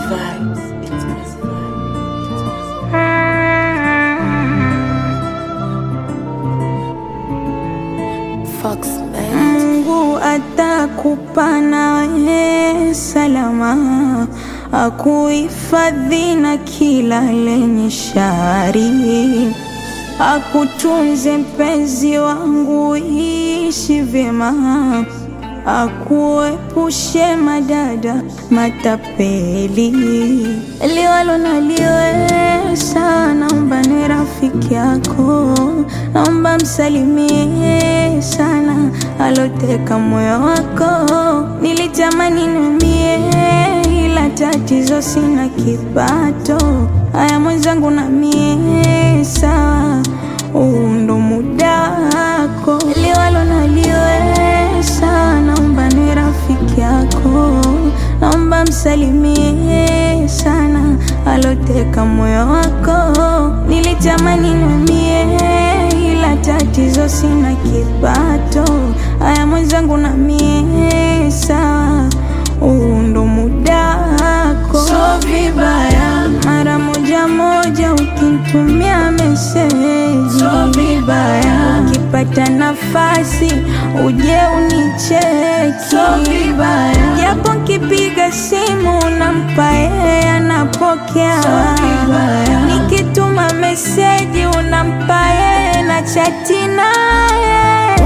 vibes. It's Messy vibes. Fox man. Mungu atakupa nawe salama, akuhifadhi na kila lenye shari, akutunze mpenzi wangu, ishi vyema, akuepushe madada matapeli, liwalo na liwesa, naomba ni rafiki yako, naomba msalimie sana aloteka moyo wako. Nilitamani numie, ila tatizo sina kipato. Haya mwenzangu, na mie sawa, huu ndo muda wako, liwalo na liwesa, naomba ni rafiki yako, naomba msalimie sana aloteka moyo wako. Nilitamani numie, ila tatizo sina kipato. Haya mwenzangu, na mie sawa, huu ndo muda wako. So vibaya mara moja moja ukinitumia meseji, so vibaya ukipata nafasi uje unicheki, so vibaya japo nkipiga simu nampa yeye anapokea, so vibaya nikituma meseji unampa yeye na chati naye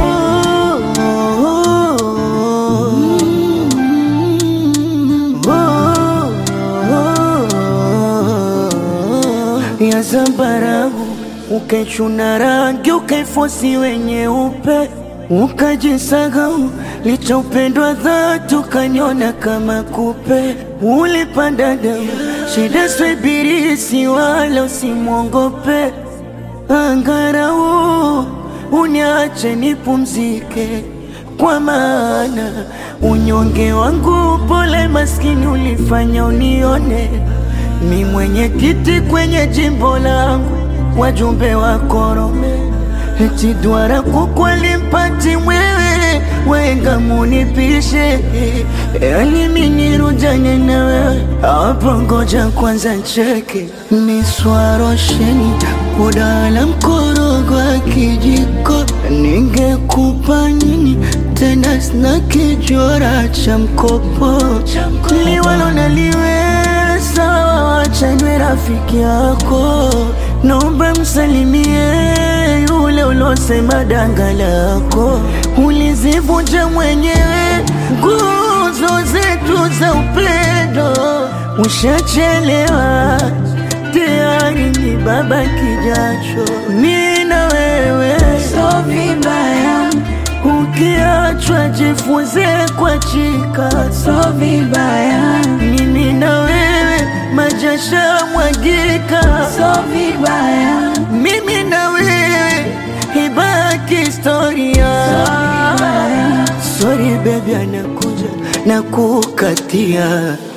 ya zambarau ukaichuna rangi ukaifosi wenye upe ukajisahau licha upendwa dhati ukanyona kama kupe ulipanda damu shida swibirisi wala usimwongope angarau uniache nipumzike kwa maana unyonge wangu pole maskini ulifanya unione mi mwenye kiti kwenye jimbo langu wajumbe wa korome eti dwara kukweli mpati mwewe wenga munipishe yani minirujanye na wewe hapo ngoja kwanza cheke miswarosheni kudala mkorogo wa kijiko ningekupa nini tena sina kijora cha mkopo liwalo naliweza wachanywe rafiki yako naomba msalimie yule ulosema danga lako ulizivunja mwenyewe nguzo zetu za upendo ushachelewa tayari ni baba kijacho mi na wewe so vibaya ukiachwa jifunze kwa chika so vibaya mimi na wewe majasha mwagika so vibaya mimi na wewe ibaki historia vibaya sorry baby anakuja na kukatia